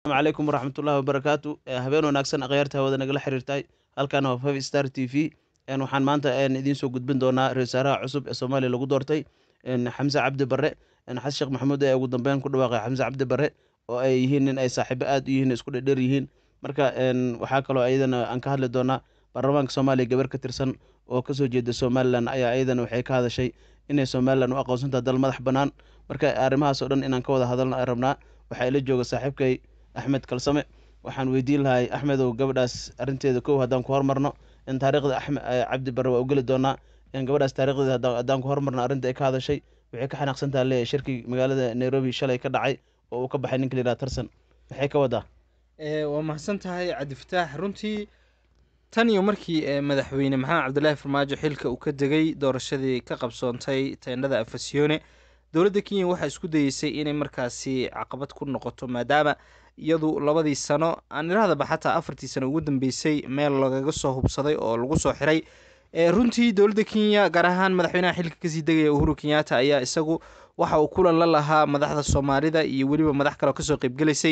calaykum waraxmatullahi wabarakaatu habeen wanaagsan akhyaarta hawada nagala xiriirtay halkan waa five star t v waxaan maanta idiin soo gudbin doonaa ra-isul wasaaraha cusub ee soomaaliya lagu doortay xamse cabdi barre xasan sheekh maxamuud ee ugu dambeyn ku dhawaaqay xamse cabdi barre oo ay yihiin nin ay saaxiibo aad u yihiin isku dhedher yihiin marka waxaa kaloo ayadana aan ka hadli doonaa baarlamaanka soomaaliya gabar ka tirsan oo kasoo jeeda somalilan ayaa ayadana waxay ka hadashay inay somalilan u aqoonsantaha dal madax bannaan marka arrimahaas oo dhan inaan ka wada hadalna rabnaa waxaa ila jooga saaxiibkay axmed kalsame waxaan weydiin lahay axmedow gabadhaas arrinteeda kow haddaan ku hormarno in taariikhda axmed cabdi barre waa u geli doonaa in gabadhaas taarikhdeeda haddaan ku hormarno arrinta ay ka hadashay waxay ka xanaaqsantaha leeyahay shirkii magaalada nairobi shalay ka dhacay oo uu ka baxay ninka la yidhaha tarsan maxay ka wadaa waa mahadsan tahay cabdifataax runtii tan iyo markii madaxweyne maxamed cabdilaahi farmaajo xilka uu ka degay doorashadii ka qabsoontay teendhada afasiyoone dowladda kenya waxaa isku dayeysay inay markaasi caqabad ku noqoto maadaama iyadu labadii sano aan irahdaba xataa afartii sano ugu dambeysay meel lagaga soo hubsaday oo lagu soo xiray runtii dowladda kenya gaar ahaan madaxweynaha xilka kasii degaya uhuru kenyatta ayaa isagu waxa uu kulan la lahaa madaxda soomaalida iyo weliba madax kale oo kasoo qeybgelaysay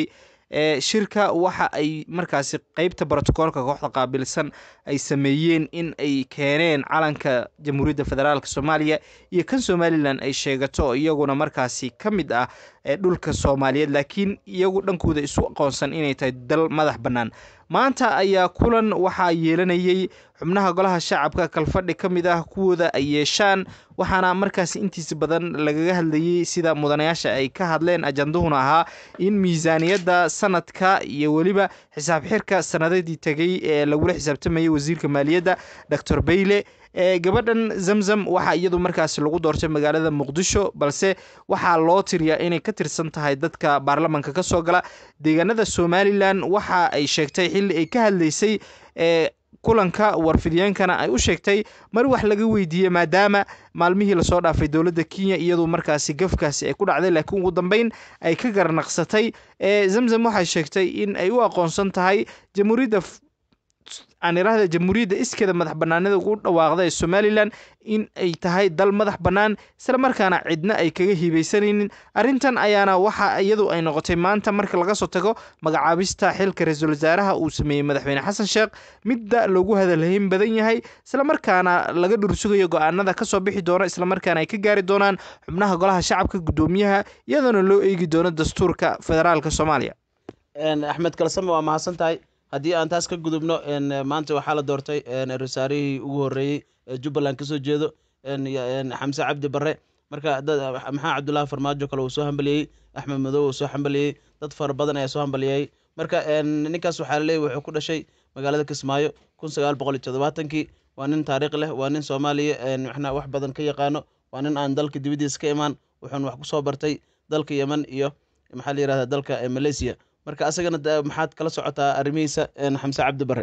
shirka waxa ay markaasi qeybta brotocoolka kooxda qaabilsan ay sameeyeen in ay keeneen calanka jamhuuriyadda federaalk soomaaliya iyo kan somalilan ay sheegato iyaguna markaasi ka mid ah dhulka soomaaliyeed laakiin iyagu dhankooda isu aqoonsan inay tahay dal madax bannaan maanta ayaa kulan waxaa yeelanayay xubnaha golaha shacabka kalfadhi ka mid ah kuwooda ay yeeshaan waxaana markaasi intiisa badan lagaga hadlayay sida mudanayaasha ay ka hadleen ajanduhuna ahaa in miisaaniyadda sanadka iyo weliba xisaab xirka sanadadii tegay ee lagula xisaabtamayay wasiirka maaliyadda doctor bayle gabadhan zamzam waxaa iyadu markaasi lagu doortay magaalada muqdisho balse waxaa loo tiriyaa inay ka tirsan tahay dadka baarlamanka kasoo gala deegaanada somalilan waxa ay sheegtay xilli ay ka hadlaysay kulanka warfidiyeenkana ay u sheegtay mar wax laga weydiiyey maadaama maalmihii lasoo dhaafay dowladda kenya iyadu markaasi gafkaasi ay ku dhacday laakiin ugu dambeyn ay ka garnaqsatay zamzam waxay sheegtay in ay u aqoonsan tahay jamhuuriyadda aan iraahda jamhuuriyadda iskeeda madax banaanida ugu dhawaaqda ee somalilan in ay tahay dal madax bannaan isla markaana cidna ay kaga hibaysanaynin arrintan ayaana waxa iyadu ay noqotay maanta marka laga soo tago magacaabista xilka ra-iisul wasaaraha uu sameeyey madaxweyne xasan sheekh midda loogu hadalhayn badan yahay islamarkaana laga dhursugayo go-aanada kasoo bixi doona islamarkaana ay ka gaari doonaan xubnaha golaha shacabka guddoomiyaha iyadoona loo eegi doono dastuurka federaalka soomaaliya axmed kalsame waa mahadsan tahay haddii aan taas ka gudubno maanta waxaa la doortay rasaarihii ugu horeeyey ee jubbaland kasoo jeedo xamse cabdi barre marka maxaa cabdullaahi farmaajo kale uu soo hambaliyey axmed madow uu soo hambaliyey dad fara badan ayaa soo hambaliyey marka ninkaas waxaa laleeyay wuxuu ku dhashay magaalada kismaayo kun sagaal boqol iyo todobaatankii waa nin taariikh leh waa nin soomaaliya maxna wax badan ka yaqaano waa nin aan dalka dibadiisa ka imaan wuxuuna wax kusoo bartay dalka yemen iyo maxaa la yirahda dalka malaysia marka asagana maxaad kala socotaa arrimihiisa xamse cabdi barre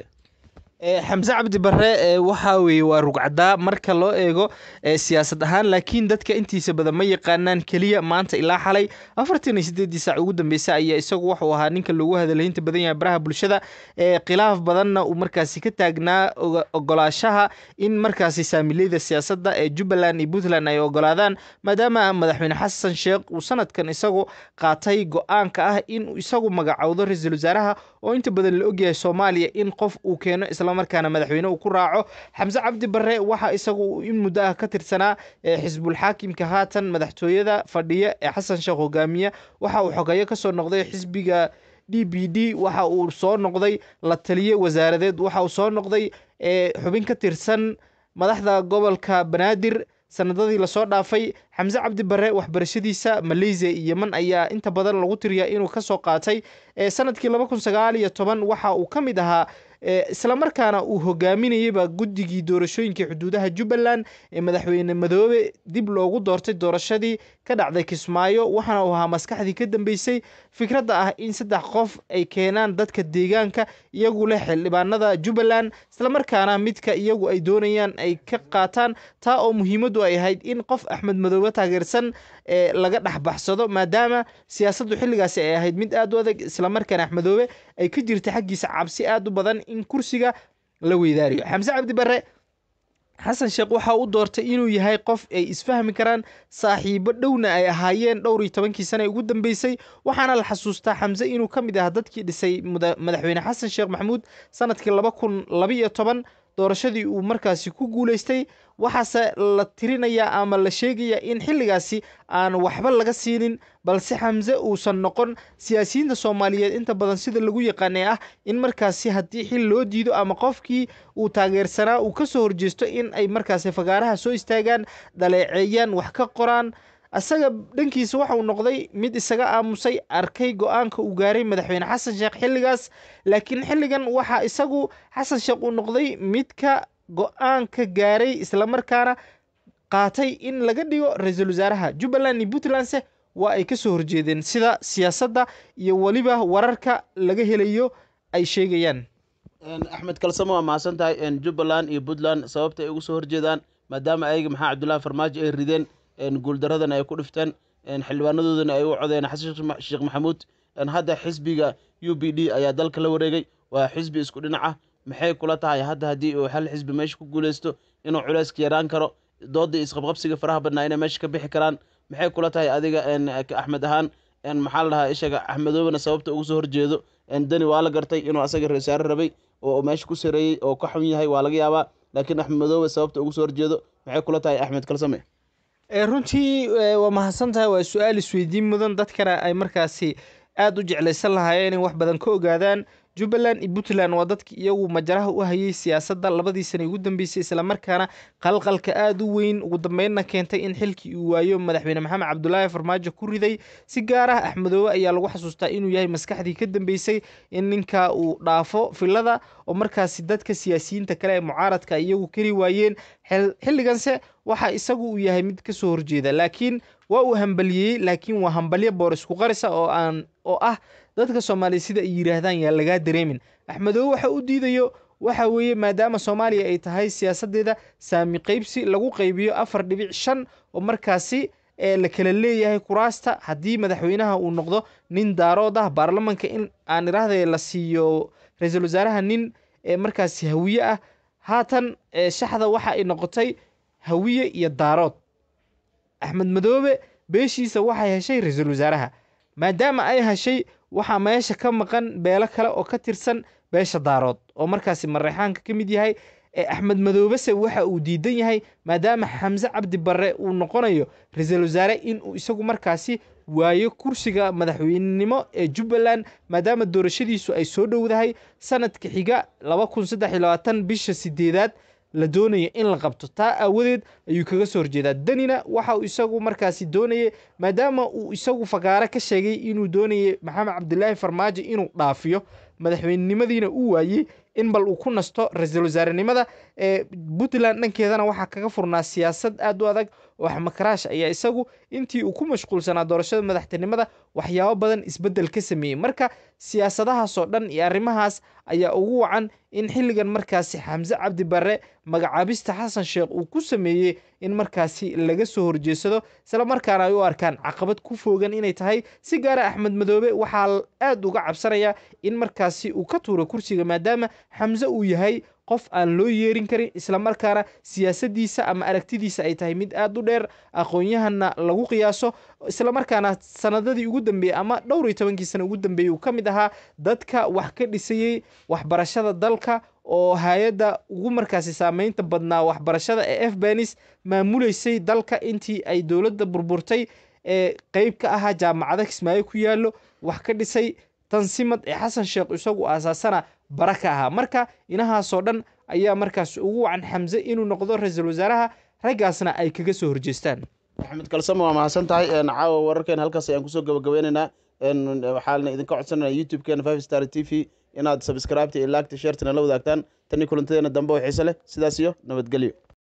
xamse cabdi barre waxa weeye waa rugcadaa marka loo eego siyaasad ahaan laakiin dadka intiisa badan ma yaqaanaan keliya maanta ilaa xalay afartan iyo sideedii saac ugu dambeysay ayaa isagu wuxuu ahaa ninka loogu hadalhaynta badan yahay baraha bulshada khilaaf badanna uu markaasi ka taagnaa ogolaashaha in markaasi saamileyda siyaasadda ee jubbaland iyo puntland ay ogolaadaan maadaama madaxweyne xasan sheekh uu sanadkan isagu qaatay go-aanka ah in isagu magacowdo ra-iisul wasaaraha oo inta badan la ogyahay soomaaliya in qof uu keeno islamarkaana madaxweyne uu ku raaco xamse cabdi barre waxa isagu in muddo ah ka tirsanaa xisbul xaakimka haatan madaxtooyada fadhiya ee xasan sheekh hogaamiye waxa uu xogeeyo kasoo noqday xisbiga d b d waxa uu soo noqday la taliye wasaaradeed waxa uu soo noqday xubin ka tirsan madaxda gobolka banaadir sanadadii lasoo dhaafay xamse cabdi barre waxbarashadiisa maleysia iyo yeman ayaa inta badan lagu tiriyaa inuu kasoo qaatay sanadkii laba kun sagaal iyo toban waxa uu ka mid ahaa islamarkaana uu hogaaminayeyba guddigii doorashooyinkai xuduudaha jubbaland ee madaxweyne madoobe dib loogu doortay doorashadii ka dhacday kismaayo waxaana uu ahaa maskaxdii ka dambeysay fikradda ah in saddex qof ay keenaan dadka deegaanka iyagu leh xildhibaanada jubbaland islamarkaana midka iyagu ay doonayaan ay ka qaataan taa oo muhiimaddu ay ahayd in qof axmed madoobe taageersan ee laga dhexbaxsado maadaama siyaasaddu xilligaasi ay ahayd mid aad u adag islamarkaana axmedoobe ay ka jirta xaggiisa cabsi aad u badan in kursiga la weydaariyo xamse cabdi barre xasan sheekh waxa u doortay inuu yahay qof ay isfahmi karaan saaxiibo dhowna ay ahaayeen dhowr iyo tobankii sane ugu dambeysay waxaana la xasuustaa xamse inuu ka mid ahaa dadkii dhisay madaxweyne xasan sheekh maxamuud sanadkii laba kun labaiyo toban doorashadii uu markaasi ku guulaystay waxaase la tirinayaa ama la sheegayaa in xilligaasi aan waxba laga siinin balse xamse uusan noqon siyaasiyiinta soomaaliyeed inta badan sida lagu yaqaanay ah in markaasi haddii xil loo diido ama qofkii uu taageersanaa uu kasoo horjeesto in ay markaasi fagaaraha soo istaagaan dhaleeceeyaan wax ka qoraan isaga dhankiisa waxauu noqday mid isaga aamusay arkay go-aanka uu gaaray madaxweyne xasan sheekh xilligaas laakiin xilligan waxaa isagu xasan sheekh uu noqday midka go-aanka gaaray islamarkaana qaatay in laga dhigo ra-iisul wasaaraha jubbaland iyo puntlandse waa ay kasoo horjeedeen sida siyaasadda iyo weliba wararka laga helayo ay sheegayaan axmed kalsamo waa mahadsan tahay jubbaland iyo puntland sababta ay ugu soo horjeedaan maadaama ayaga maxaa cabdullahi farmaajo ay rideen guuldaradana ay ku dhifteen xildhibaanadoodana ay u codeen xasan sheekh maxamuud hadda xisbiga u b d ayaa dalka la wareegay waa xisbi isku dhinaca maxay kula tahay hadda haddii uu hal xisbi meesha ku guuleysto inuu culeyska yaraan karo doodii isqabqabsiga faraha badnaa inay meesha ka bixi karaan maxay kula tahay adiga axmed ahaan maxaa la dhahaa ishaga axmedoobana sababta ugu soo horjeedo dani waa la gartay inuu asaga rasaare rabay oo meesha ku sareeyey oo ka xun yahay waa laga yaabaa laakiin axmed madoobe sababta ugu soo horjeedo maxay kula tahay axmed kalsame runtii waa mahadsan tahay waa su-aal isweydiin mudan dadkana ay markaasi aada u jeclaysan lahaayeen in wax badan ka ogaadaan jubbaland iyo puntland waa dadki iyagu majaraha u hayay siyaasadda labadii sane ugu dambeysay islamarkaana qalqalka aada u weyn ugu dambeynna keentay in xilkii uu waayo madaxweyne maxamed cabdulaahi farmaajo ku riday si gaar ah axmedoobe ayaa lagu xasuustaa inuu yahay maskaxdii ka dambeysay in ninka uu dhaafo filada oo markaasi dadka siyaasiyiinta kale ee mucaaradka iyagu kari waayeen xilliganse waxa isagu uu yahay mid kasoo horjeeda laakiin waa uu hambaliyey laakiin waa hambalyo boorisku qarisa oo aan oo ah dadka soomaaliya sida ay yidhaahdaan yaa lagaa dareemin axmedoobe waxa u diidayo waxa weeye maadaama soomaaliya ay tahay siyaasadeeda saami qeybsi lagu qaybiyo afar dhibic shan oo markaasi la kala leeyahay kuraasta haddii madaxweynaha uu noqdo nin daarood ah baarlamanka in aan iraahday la siiyo ra-iisul wasaaraha nin markaasi hawiye ah haatan shaxda waxa ay noqotay hawiye iyo daarood axmed madoobe beeshiisa waxay heshay ra-iisul wasaaraha maadaama ay heshay waxaa meesha ka maqan beelo kale oo ka tirsan beesha daarood oo markaasi mareexaanka ka mid yahay axmed madoobese waxa uu diidan yahay maadaama xamse cabdi barre uu noqonayo ra-iisul wasaare inuu isagu markaasi waayo kursiga madaxweynenimo ee jubbaland maadaama doorashadiisu ay soo dhowdahay sanadka xiga laba kun saddex iyo labaatan bisha sideedaad la doonayo in la qabto taa aawadeed ayuu kaga soo horjeedaa danina waxa uu isagu markaasi doonayay maadaama uu isagu fagaare ka sheegay inuu doonayay maxamed cabdilaahi farmaajo inuu dhaafiyo madaxweynenimadiina uu waayey in bal uu ku nasto ra-iisul wasaarenimada ee puntland dhankeedana waxaa kaga furnaa siyaasad aad u adag oo xamakaraash ayaa isagu intii uu ku mashquulsanaa doorashada madaxtinimada waxyaabo badan isbeddel ka sameeyey marka siyaasadahaasoo dhan iyo arrimahaas ayaa ugu wacan in xilligan markaasi xamse cabdi barre magacaabista xasan sheekh uu ku sameeyey in markaasi laga soo horjeedsado isla markaana ay u arkaan caqabad ku foogan inay tahay si gaara axmed madoobe waxaa aad uga cabsanaya in markaasi uu ka tuuro kursiga maadaama xamse uu yahay qof aan loo yeerin karin islamarkaana siyaasaddiisa ama aragtidiisa ay tahay mid aad u dheer aqoon-yahanna lagu qiyaaso islamarkaana sanadadii ugu dambeeyey ama dhowr iyo tobankii sana ugu dambeeyey uu ka mid ahaa dadka wax ka dhisayey waxbarashada dalka oo hay-adda ugu markaasi saameynta badnaa waxbarashada ee f benis maamuleysay dalka intii ay dowladda burburtay ee qeyb ka ahaa jaamacada kismaayo ku yaallo wax ka dhisay tansimad ee xasan sheekh isagu aasaasana bara ka ahaa marka inahaasoo dhan ayaa markaas ugu wacan xamse inuu noqdo ra-iisul wasaaraha raggaasna ay kaga soo horjeestaan axmed kalsamo waa mahadsan tahay caawa wararkeena halkaas ayaan kusoo gabagabeyneynaa waxaana idinka codsanaya youtube-keena five star t v inaad sabscribeta iyo laagta sheertana la wadaagtaan tani kulantadeena dambe oo xiise leh sidaas iyo nabadgelyo